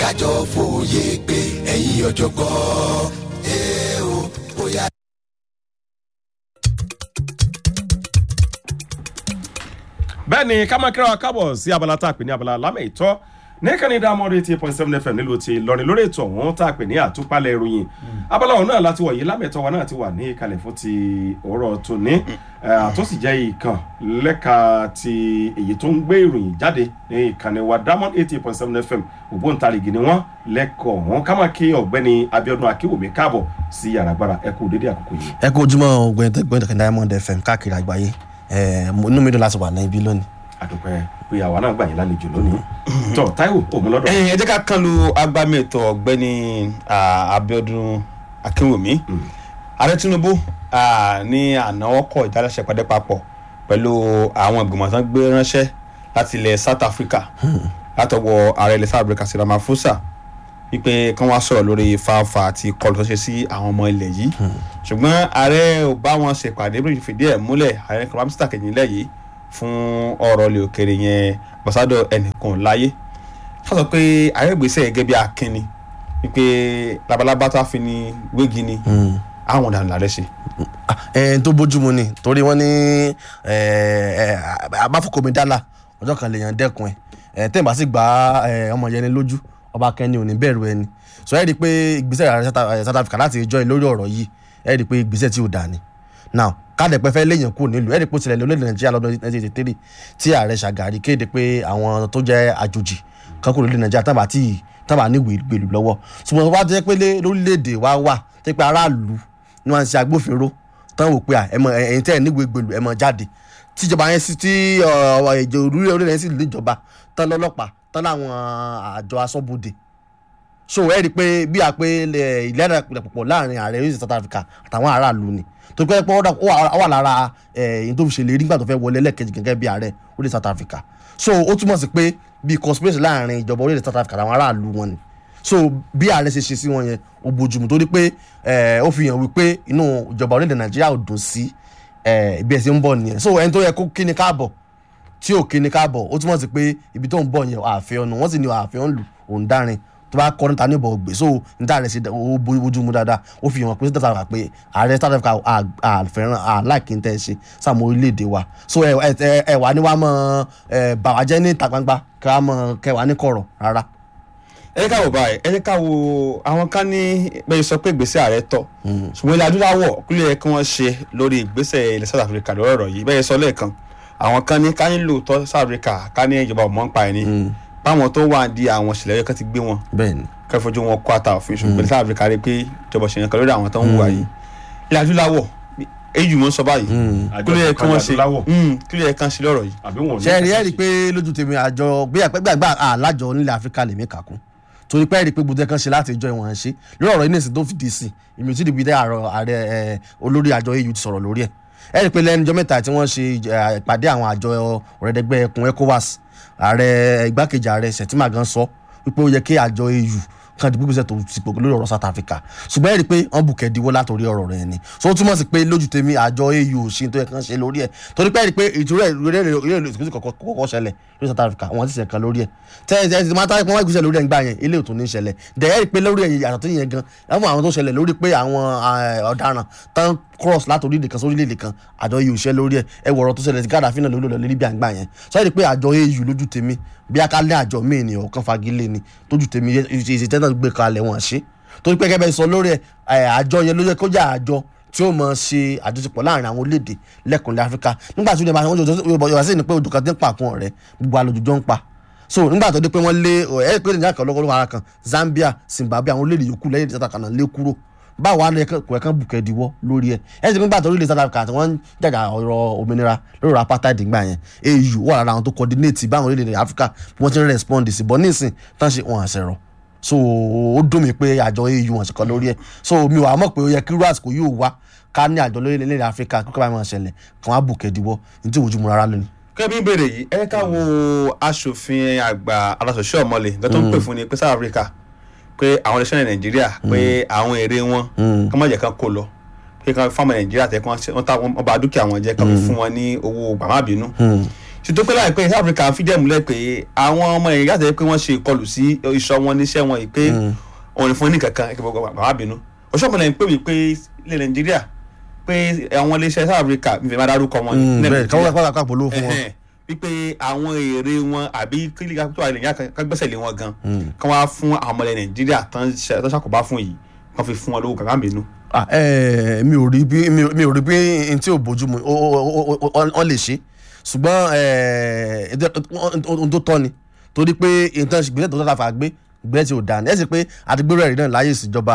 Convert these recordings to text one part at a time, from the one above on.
kájọ fòye pé ẹ̀yin ọ̀jọ̀gbọ́n ẹ ó bóyá. bẹ́ẹ̀ ni ká máa kíra wa kábọ̀ sí abala tá a pè ní abala lámẹ̀ ìtọ́ ní kẹ́ni dámọ́rí eighty point seven fm nílùú ti lọrin lórí ètò ọ̀hún tá a pè ní àtúpalẹ̀ ìròyìn abala ọ̀hún náà láti wọ̀ yìí lámẹ̀tọ́ wa náà ti wà ní ìkàlẹ̀ fún ti òwúrọ̀ tòní àtó sì jẹ́ ìkàn lẹ́ka ti èyí tó ń gbé ìròyìn jáde ní ìkànnì wa diamond eighty point seven fm ògbóǹtarìgì ni wọ́n lẹ́kọ̀ọ́ ọ̀hún ká máa kí ọ̀gbẹ́ni abiodun akínwùmí káàbọ̀ sí yàrá agbára ẹ kú dédé àkókò yìí. ẹ kú ojúmọ́ ọgbẹ́ni tẹ́gbẹ́ni tẹ́gbẹ́ni diamond fm káàkiri àgbáyé ẹ inú mi dùn láti wà ní ibi lónìí. àdùpẹ́ pé àwa náà gbà yín lálejò lónìí tọ́ táíwò òmùlọ́dọ̀. ẹ jẹ́ ká kan lu agbami ètò ọ̀gbẹ́ni ah, abiodun akínwùmí ààrẹ tinubu ah, ní àná ọkọ̀ ìdálẹ́sẹ̀ pàdé papọ̀ pẹ̀lú àwọn ìgbìmọ̀ tán gbé ránṣẹ́ láti ilẹ̀ south africa látọwọ́ ààrẹ ilẹ̀ south africa Cyril Ramaphosa wípé kán wá sọ̀rọ̀ lórí fáfá àti kọlù tó ṣe sí àwọn ọmọ ilẹ̀ yìí ṣùgbọ́n ààrẹ ò bá wọn ṣèpàdé bí fìdí ẹ̀ múlẹ̀ ààrẹ kọ́lámísítà kejì nílẹ̀ yìí fún ọ̀rọ̀ ilẹ̀ òkèrè yẹn ambassador ẹnìkan láyé wọ́n sọ pé ààrẹ gbèsè gẹ́gẹ́ bí akínni wípé labalábá tó a fi ni wégi ni àwọn ọ̀daràn làrẹ́ ṣe. ẹ tó bójúmu ni torí wọ́n ní abáfọkọmi dálà ọjọ́ kan lèèyàn dẹ́kun ẹ tẹ́ ẹ̀ bá sì gba eh, ọmọ yẹn ní lójú ọba kẹ́ni ò ní bẹ̀rù ẹni so ẹ rí i pé ìgbésẹ̀ ààrẹ South- eh, South Africa láti ìjọ lórí ọ̀rọ̀ yìí ẹ rí i pé ìgbésẹ̀ tí ò dà ní now kádẹ̀pẹ́ fẹ́ léèyàn kúrò nílùú ẹ rí i pé ó tilẹ̀ lórílẹ̀ Nàìjíríà lọ́dún 1983 tí ààrẹ Ṣàgàrí kéde pé àwọn tó jẹ́ àjòjì kan kúrò lórílẹ̀ Nàìjíríà tábà tí tábà ní gbèlú lọ́wọ́ ṣùgbọ́n wá jẹ́ pé lé- lórílẹ̀‐èdè wa wà tẹ́ pé aráàlú ni wọ́n ń ṣe agbófinró tán wò pé à, ẹ mọ ẹ̀yin tẹ́ ẹ̀ níwèé gbèlú ẹ mọ jáde tíjọba yẹn sí tí ìjọ orílẹ̀ orílẹ̀ yẹn sì níjọba tán lọ́lọ́pàá tán láwọn àjọ aṣọ́bodè so ẹ rí i pé bí a pé ìlera pọ̀ láàrin ààrẹ orílẹ̀ South Africa àtàwọn aráàlú ni tó pẹ́ pé ó dà- ó wà- ó wà lára ẹ̀yìn tó fi ṣèlérí nígbà tó fẹ́ wọlé lẹ́ẹ̀kejì gẹ́gẹ́ bí ààrẹ orílẹ̀ South Africa so ó túmọ̀ sí pé bí conspiracy láàrin ìjọba orílẹ̀ South Africa àtàwọn aráàlú wọn ni so bí ààrẹ ṣe ṣe sí wọn yẹn ó bójúmu torí pé eh, ó fi hàn wípé inú ìjọba orílẹ̀ Nàìjíríà ò dùn sí eh, bí ẹ ṣe ń bọ̀ nìyẹn so ẹni tó yẹ kó kíni káàbọ̀ tí ò kíni káàbọ̀ ó túmọ̀ sí pé ibi tó ń bọ̀ yẹn àfẹ́ ọ̀nà wọ́n sì ní àfẹ́ ọ̀nlù òun dárin tó bá kọ́ níta níbọ̀ gbé so níta rẹ̀ ṣe ó bójú mu dáadáa ó fi hàn pé South Africa pé ààrẹ South Africa àfẹ́ràn àláìkí ń tẹ́ ṣe sàmú orílẹ̀-èdè wa so ẹ ẹ ẹ wà ní wàá mọ ẹ bàwá jẹ́ ní ìta gbangba kí wàá mọ kẹwàá ní kọ̀rọ̀ rárá. ẹ jẹ́ ká wò báyìí ẹ jẹ́ ká wo àwọn kan ní bẹ́ẹ̀ sọ pé ìgbésẹ̀ ààrẹ tọ́ ṣùgbọ́n ilẹ̀ adúláwọ̀ kúlẹ̀ yẹ kí wọ́n ṣe lórí ìgbésẹ̀ ilẹ̀ South Africa lórí ọ̀rọ̀ yìí bẹ́ẹ̀ sọ lẹ́ẹ̀kan àwọn kan ní ká ní lóòótọ́ South Africa ká ní ìjọba ọmọ ń pa ẹni báwọn tó wà di àwọn ìṣẹ̀lẹ̀ yẹn kan ti gbé wọn bẹ́ẹ̀ni ká fojú wọn kó àtà òfin ṣùgbọ́n ilẹ̀ South Africa rí pé ìjọba ṣèyàn kan lórí àwọn tó ń wà yìí ilẹ̀ adúláwọ̀ èyí mọ̀ ń sọ báyìí kúlẹ̀ yẹ kí wọ́n ṣe kúlẹ̀ yẹ kán ṣe lọ́rọ̀ yìí. àbí wọn ò ní ṣe rí ẹ kẹsàn-án rí i pé lójú tèmi àjọ gbàgbà àlájọ nílẹ̀ áfíríkà lèmi kàkún torí pé ẹ rí i pé gbogbo ẹ̀kan ṣe láti ìjọ ìwọ̀n ṣe lórí ọ̀rọ̀ inés tó fìdí sí ìmì tí ìdìbò ààrẹ ààrẹ ẹ, olórí àjọ eu ti sọ̀rọ̀ lórí ẹ̀ ẹ rí i pé lẹ́nu ọjọ́ mẹ́ta tí wọ́n ṣe ẹ, ìpàdé àwọn àjọ ọ̀rẹ́dẹ́gbẹ́ ẹkùn ecowas ààrẹ igbákejì ààrẹ sẹ̀tìmà gan sọ wípé ó yẹ kí àjọ eu kan dìbò gbèsè tó ti pò lórí ọ̀rọ̀ South Africa ṣùgbọ́n ẹ rí i pé wọ́n bù kẹ́díwọ́ látòrí ọ̀rọ̀ rẹ̀ ni so ó túmọ̀ sí pé lójú tèmi àjọ au ò ṣe tó yẹ kán ṣe lórí ẹ̀ torí pé ẹ rí i pé ìtura ìrẹ́lẹ̀ ìsìnkú kọ̀ọ̀kọ̀ ṣẹlẹ̀ lórí South Africa wọ́n ti ṣe kan lórí ẹ̀ tẹ́ ẹ ti máa tá pé wọ́n gbèsè lórí ẹ̀ ńgbà yẹn ilé òtún ní ṣẹlẹ̀ dẹ̀ ẹ rí i pé lórí ẹ̀ yàtọ̀ tó yẹn gan ẹ̀fọn àwọn tó ṣẹlẹ̀ lórí pé àwọn eh, ọ̀daràn tán cross láti orílẹ̀ kan sí orílẹ̀ kan àjọ eu ṣẹ́ lórí ẹ̀ ẹ wọ̀rọ̀ tó ṣẹlẹ̀ sí Gaddafi náà lórí lórí Libya ńgbà yẹn sọ ẹ́ rí i pé àjọ eu lójú tèmi bí akálẹ̀ àjọ míì ni ọ̀kan fagilé ni tójú tèmi ìṣèjẹ́ náà gbé kalẹ̀ wọn ṣe torí pé gẹ́gẹ́ bẹ́ẹ̀ sọ lórí ẹ̀ àjọ yẹn ló yẹ kó jẹ́ àjọ tí ó mọ̀ ṣe àjọṣepọ̀ láàrin àwọn orílẹ̀-èdè lẹ́kùnlé Áfíríkà nígbà tí ó lè máa Yorùbá sì ní pé odò kan ti ń pa àkún ọ̀rẹ́ gbogbo àlòjùjọ́ ń pa so nígbà tó dé pé wọ́n lé ẹ̀ pé nìyá kan lọ́kọ́ lọ́wọ́ ara kan Zambia Zimbabwe àwọn orílẹ̀-èdè yòókù lẹ́yìn ìjọba kan náà lé kúrò báwo wá ló yẹ kó ẹ̀kan bùkẹ́ diwọ́ lórí ẹ̀ ẹ̀ sì nígbà tó orílẹ̀ South Africa tí wọ́n ń jàjà ọ̀rọ̀ òmìnira lórí ọ̀rọ̀ apartheid gbà yẹn AU wà lára àwọn tó coordinate báwọn orílẹ̀-èdè Áfíríkà bí wọ́n ti ń respond sí bọ́ nísìn tán ṣe wọn àṣẹrọ̀ so ó dùn mí pé àjọ AU wọn ṣèkọ lórí ẹ̀ so mi ò wá mọ̀ pé ó yẹ kí ras kò yóò wá ká ní àjọ lórí ilẹ̀ Áfíríkà kíkọ́ báyìí máa ṣẹlẹ̀ kàn wá bùkẹ́ diwọ́ ní tí òwújú mu rárá lónìí. kẹ́bí ń béèrè yìí ẹ ká wo aṣòfin àgbà aláṣọṣẹ́ ọ̀mọ́lẹ̀ nǹkan tó ń pè fún ni pé South Africa pé àwọn iléeṣẹ́ nàìjíríà pé àwọn èrè wọn kí wọ́n jẹ́ kán kó lọ pé kán fáwọn nàìjíríà tẹ́ kí wọ́n ta wọn bá dúkìá wọn jẹ́ kán fún wọn ní owó gbàmábínú títí pé láìpẹ́ south africa fìdí ẹ̀ múlẹ̀ pé àwọn ọmọ yìí yàtọ̀ pé wọ́n ṣe ìkọlù sí iṣọ́ wọn níṣẹ́ wọn yìí pé òun fún ní kankan kí gbogbo bàbá bínú ọ̀ṣọ́pọ̀lẹ̀ ń pè mí pé ilẹ̀ nàìjíríà pé àwọn iléeṣẹ́ south africa mi fẹ́ máa dárúkọ wọn Mm, ní bẹ́ẹ̀ káwọn nàìjíríà káwọn káwọn polówó fún wọn. Ẹhẹ́n. wípé àwọn èrè wọn àbí kílíkà tó wà nàìjíríà kan gbẹ́sẹ̀ lé wọn gan kán wá fún àwọn ọmọ ilẹ̀ nàìjíríà tán ṣe- tán ṣàkóbá fún yìí kán fi fún wọn lówó kankan bínú. Ah, eh, mi ò rí bí mi ò- mi ò rí bí n tí ò bójú mu ó- ó- ó- ó- ó lè ṣe ṣùgbọ́n eh, ẹ̀dẹ́- ohun tó tọ́ ni torí pé nǹkan ìgbésẹ̀ tó tọ́ ta fà gbé ìgbésẹ̀ tí ò dáa ni ẹ̀ sì pé àdìgbèrò ẹ̀rí náà láyé ìṣèjọba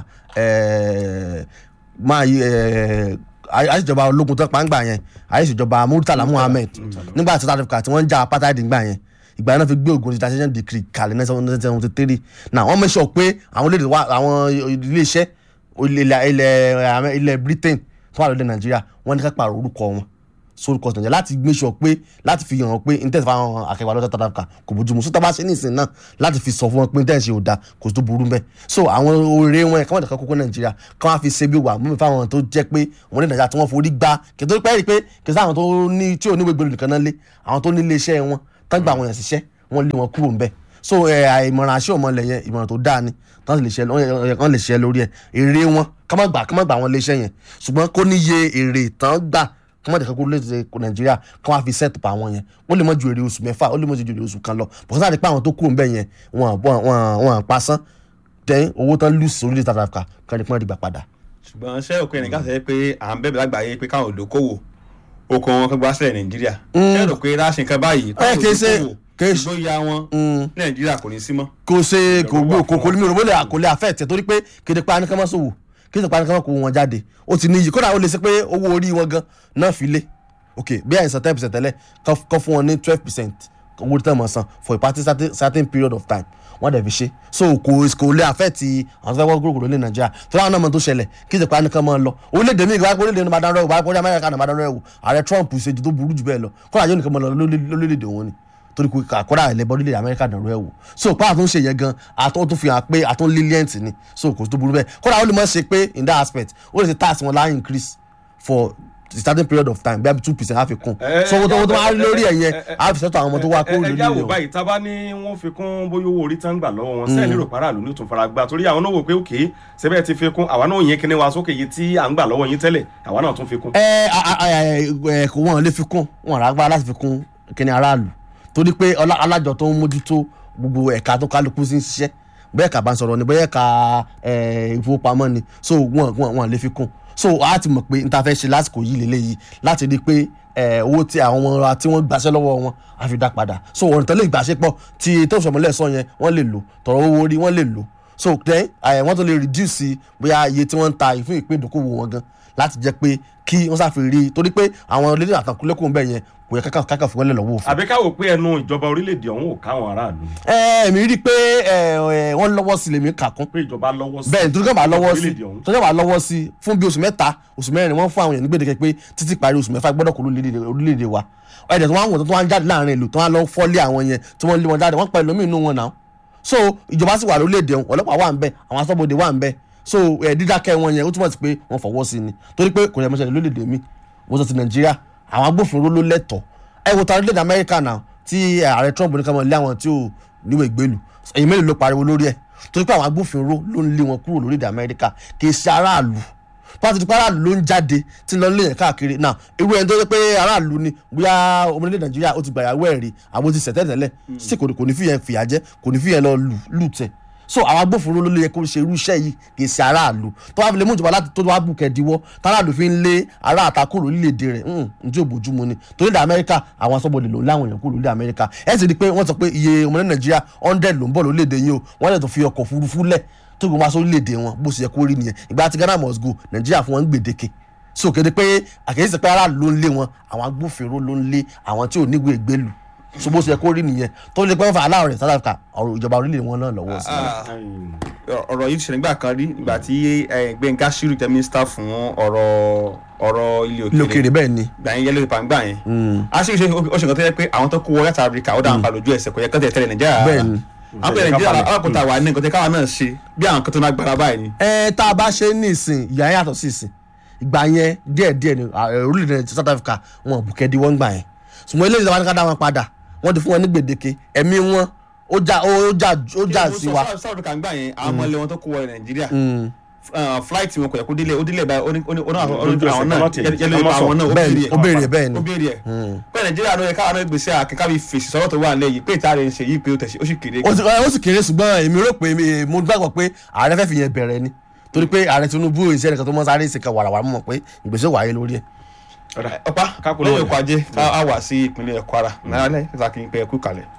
eh, máa yí eh, ayé ìṣèjọba ológun tó pa ń gbà yẹn ayé ìṣèjọba Murtala Muhammed nígbà tí South Africa tí wọ́n ń ja apartheid gbà yẹn ìgbà yẹn náà fi gbé ogun international decree kalẹ̀ ní seventeen seventy three náà wọ́n make sure pé àwọn orílẹ̀-èdè wa àwọn ilé-iṣẹ́ ilẹ̀ ilẹ̀ ilẹ̀ Britain tó wà lóde Nàìjíríà wọ́n ní ká pààrọ̀ orúkọ wọn sórúkọ Nàìjíríà láti make sure pé láti fi hàn pé intanet fáwọn akẹwà lọ́sẹ̀ South Africa kò bójúmu sọ́tà bá ṣe ní ìsìn náà láti fi sọ fún wọn pé intanet ṣe ò da kò tó burú mbẹ́ so àwọn oore wọn káwọn ìdàkọ́ kókó Nàìjíríà káwọn fi ṣe bí wà mú mi fáwọn tó jẹ́ pé wọn ní Nàìjíríà tí wọ́n forí gbá kìtó pẹ́ rí pé kìtó àwọn tó ní tí ò ní gbégbé nìkan náà lé àwọn tó ní ilé iṣẹ́ wọn tán gba àwọn èèyàn ṣiṣẹ́ wọ́n lé wọn kúrò ńbẹ̀ so ẹ àìmọ̀ràn àṣẹ òmọlẹ̀ yẹn ìmọ̀ràn tó dáa ni tán lè ṣe wọ́n lè ṣe lórí ẹ̀ èrè wọn ká má gbà ká má gbà wọn lé iṣẹ́ yẹn ṣùgbọ́n kó níye èrè tán gbà kí wọ́n dẹ̀ kọ́kọ́ lè kó nàìjíríà kí wọ́n á fi set pa àwọn yẹn ó lè mọ ju èrè oṣù mẹ́fà ó lè mọ ju èrè oṣù kan lọ bọ̀sán àti pé àwọn tó kúrò ńbẹ̀ yẹn wọn wọn wọn wọn pasán tẹ́ owó tán lù sí orílẹ̀ South Africa kí wọ́n dìgbà padà. ṣùgbọ́n ṣé òkú ẹnìkan sọ pé à ń bẹ̀bẹ̀ lágbàáyé pé káwọn olókòwò oko wọn kẹgbà sílẹ̀ nàìjíríà ṣé rò pé láṣẹ nǹkan báyìí ẹ kì í ṣe kì í ṣe ṣùgbọ́n ya wọn ní nàìjíríà kò ní sí mọ́. kò ṣe kò gbó wà kò fún kò ní mi ò rò bólè àkọlé àfẹ́ẹ̀tẹ̀ torí pé kéde pa anìkan máa ṣòwò kéde pa anìkan máa kó wọn jáde ó ti níyì kódà ó lè ṣe pé owó orí wọn gan náà fi lé ok bí àìsàn ten percent tẹ́lẹ̀ kọ́ kọ́ fún wọn ní twelve percent owó tí wọ́n máa san for a party certain, certain period of time wọ́n dẹ̀ fi ṣe so kò kò lè àfẹ́ẹ̀tì àwọn tó fẹ́ wọ́n gbòòrò lé nàìjíríà tó láwọn náà mọ̀ tó ṣẹlẹ̀ kéde pa anìkan máa lọ orílẹ̀-èdè mi ìgbà orílẹ̀-èdè ní madan rẹ̀ wò báyìí amẹ́ríkà ní madan rẹ̀ wò ààrẹ trump ṣe ju tó burú jù bẹ́ẹ̀ lọ kọ́ra yóò nìkan máa lọ lórílẹ̀-èdè wọn ni torí kò àkọ́dà ẹ̀lẹ́bọ̀ orílẹ̀ amẹ́ríkà dàrú ẹ̀ wò so pa àtún ṣe yẹn gan àtún tó fi hàn pé àtún lenient ni so kò tó burú bẹ́ẹ̀ kọ́dà ó lè mọ̀ ṣe pé in that aspect ó lè ṣe tax wọn láì increase for a certain period of time bí i two percent á fi kún so owó tó owó tó máa rí lórí ẹ̀ yẹn á fi sẹ́tọ̀ àwọn ọmọ tó wá kó ẹ lórí ẹ jáwó ẹ̀ báyìí tá a bá ní wọ́n fi kún bóyá owó orí tán gbà lọ́wọ́ wọn sẹ́ẹ̀lì rò paráàlú ní òtún fara gbà torí àwọn náà wò pé òkè sẹ́bẹ̀ ti fi kún àwa náà yẹn kíní wa sókè yìí tí à ń gbà lọ́wọ́ yín tẹ́lẹ̀ àwa náà tún fi kún. ẹ ẹ kò wọn lè fi kún wọn rà gbára láti fi kún kíni aráàlú torí pé ọlá- alájọ tó ń mójútó gbogbo ẹ̀ka tó kálukú sí ń ṣiṣẹ́ bẹ́ẹ̀ ẹ̀ka bá ń sọ̀rọ̀ ni bẹ́ẹ̀ ẹ̀ka ẹ̀, ìfowópamọ́ ni so wọn wọn wọn lè fi kún so a ti mọ̀ pé n ta fẹ́ ṣe lásìkò yìí lélẹ́yìí láti rí i pé ẹ̀, owó tí àwọn ọmọ wa tí wọ́n gbàṣẹ́ lọ́wọ́ wọn á fi dá padà so ọ̀rọ̀ tẹ́lẹ̀ ìgbàṣẹ́ pọ̀ tí tó sọmọlẹ̀ sọ yẹn wọ́n lè lò tọ̀rọ̀ owó orí wọ́n lè lò so then ẹ̀, wọ́n tó lè reduce bóyá iye tí wọ́n ń ta ìfún ìpín ìdókòwò wọn gan láti jẹ́ pé kí wọ́n sáfi rí i torí pé àwọn orílẹ̀ àtàkùnlẹ́kùn bẹ́ẹ̀ yẹn kò yẹ kákà kákà fún wọn lẹ̀ lọ́wọ́ òfin. àbí káwò pé ẹnu ìjọba orílẹ̀-èdè ọ̀hún ò káwọn aráàlú ẹ èmi rí i pé ẹ, ẹ, wọ́n lọ́wọ́ sí lèmi kà kún pé ìjọba lọ́wọ́ sí bẹ́ẹ̀ nítorí kàn bá lọ́wọ́ sí orílẹ̀-èdè ọ̀hún. tó kàn bá lọ́wọ́ sí fún bí oṣù mẹ́ta oṣù mẹ́rin wọ́n fún àwọn èèyàn ní gbèdéke pé títí parí oṣù mẹ́fà gbọ́dọ̀ kó lórílẹ̀-èdè orílẹ̀-èdè wa ẹ̀dẹ̀ tó wọ́n àwọn tó wọ́n jáde láàrin ìlú tó wọ́n lọ fọ́lé àwọn yẹn tí wọ́n lé wọn jáde wọ́n pa ẹlòmíì inú wọn náà so ìjọba sì wà lórílẹ̀-èdè ọ̀hún ọlọ́pàá wà ń bẹ̀ àwọn aṣọ́bodè wà ń bẹ̀ so ẹ̀ dídákẹ́ wọn yẹn ó túmọ̀ sí pé wọ́n fọwọ́ sí ni torí pé kò yẹ mọ́ṣẹ́ lórílẹ̀-èdè mi wọ́n sọ ti nàìjíríà àwọn agbófinró ló lẹ́tọ̀ọ́ ẹ wo ta orílẹ̀-èdè amẹ́ríkà náà tí ààrẹ trump ní ká mọ̀ lé àwọn tí ò níwèé ìgbélù ẹ̀yìn mélòó ló pariwo lórí ẹ̀ torí pé àwọn agbófinró ló ń lé wọn kúrò lórílẹ̀-èdè amẹ́ríkà kì í ṣe aráàlú pàtó tipa aráàlú ló ń jáde tí ń lọ lé yẹn káàkiri náà irú ẹni tó yẹ pé aráàlú ni bóyá ọmọdé nàìjíríà ó ti gbàyàwó ẹ̀ rí àwọn ti sẹ̀tẹ̀ tẹ́lẹ̀ sí kò ní kò ní fi yẹn fìyà jẹ kò ní fi yẹn lọ lù lù tẹ̀ so àwọn agbófinró ló lè yẹ kó ṣe irú iṣẹ́ yìí kì í ṣe aráàlú tó wá fi lè mú ìjọba láti tó wá bù kẹ́díwọ́ táráàlú fi ń lé ará àtakò lórílẹ̀‐èdè rẹ̀ n tí ò bójúmu ni torí ilẹ̀ amẹ́ríkà àwọn aṣọ́bodè ló ń láwọn èèyàn kúrò lórílẹ̀ amẹ́ríkà ẹ̀ sì rí i pé wọ́n sọ pé iye ọmọdé nàìjíríà hundred ló ń bọ̀ lórílẹ̀‐èdè yìí o wọ́n lè tó fi ọkọ̀ òfurufú lẹ̀ tó gbogbo aṣọ orílẹ̀‐èdè wọn bó ṣe yẹ kó rí nìyẹn ìgbà tí ghana must go nàìjíríà fún wọn ń gbèdéke so kéde pé àkèyèsí pé aráàlú ló ń lé wọn àwọn agbófinró ló ń lé àwọn tí ò níwèé gbélù so bó ṣe yẹ kó rí nìyẹn tó lè pẹ́ fún aláwọ̀ rẹ̀ south africa ọ̀rọ̀ ìjọba orílẹ̀ wọn náà lọ́wọ́ sí i. ọ̀rọ̀ yìí ti ṣẹlẹ̀ nígbà kan rí nígbà tí eh, Gbẹ́ngà Ṣírù jẹ́ mínísítà fún ọ̀rọ̀ ọ̀rọ̀ ilé ilé òkèèrè òkèèrè bẹ́ẹ̀ ni gbà yẹn yẹlò ìpàǹgbà yẹn a ṣe ṣe ó ṣe nǹkan tó yẹ pé àwọn tó kó wọ láti Áfíríkà ó dáhùn pa lójú ẹsẹ̀ kò yẹ kán tẹ̀ tẹ́lẹ̀ Nàìjíríà Bẹ́ẹ̀ ni. àwọn pẹ̀lẹ́ Nàìjíríà alákòóta wà ní nǹkan tí káwa náà ṣe bí àwọn kan tó náà gbára báyìí ni. ẹ tá a bá ṣe ní ìsìn ìyá yàtọ̀ sí ìsìn ìgbà yẹn díẹ̀ díẹ̀ ni à, ẹ, orílẹ̀-èdè South Africa wọn bùkẹ́ di wọ́n gbà yẹn ṣùgbọ́n eléyìí tí wọ́n ká dá wọn padà wọ́n ti fún wọn ní gbèdéke ẹ̀mí wọn ó já ó já ó já sí wa. south africa ń gbà yẹn àwọn ọmọ ilé wọn tó kó wọ nàìjíríà uh, flight wọn kò yẹ kó délé ó délé báyìí ó ní ó ní ó ní àwọn Lójú ẹsẹ̀ àwọn náà kọ́mọ́ tẹ̀, yẹlẹ kọ́mọ́ sọ. àwọn náà ó Bẹ́ẹ̀ ni, béèrè ó béèrè bẹ́ẹ̀ ni. ó béèrè ẹ̀ bẹ́ẹ̀ nàìjíríà ló yẹ káwọn náà gbèsè àkẹ́kẹ́ bí fèsì sọ́wọ́ tó wà nílẹ̀ yìí pé ìta rẹ̀ ń ṣe yìí pé ó tẹ̀sí ó sì kéré ó sì ó sì kéré ṣùgbọ́n èmi rò pé èmi- mo gbàgbọ́ pé ààrẹ fẹ́ fi yẹn bẹ̀rẹ̀ ni torí pé ààrẹ tinubu ìṣe ẹnìkan tó mọ́ sáré ìṣèkà wàràwàrà mọ̀ pé ìgbésẹ̀ wáyé lórí ẹ̀. ọ̀dà ọ̀pá Kápò lẹ́yìn lọ́wọ́ ọkọ̀ ajé ká á wà sí ìpínlẹ̀ kwara náírà lẹ́yìn ìta kí n pẹ́ kú kalẹ̀.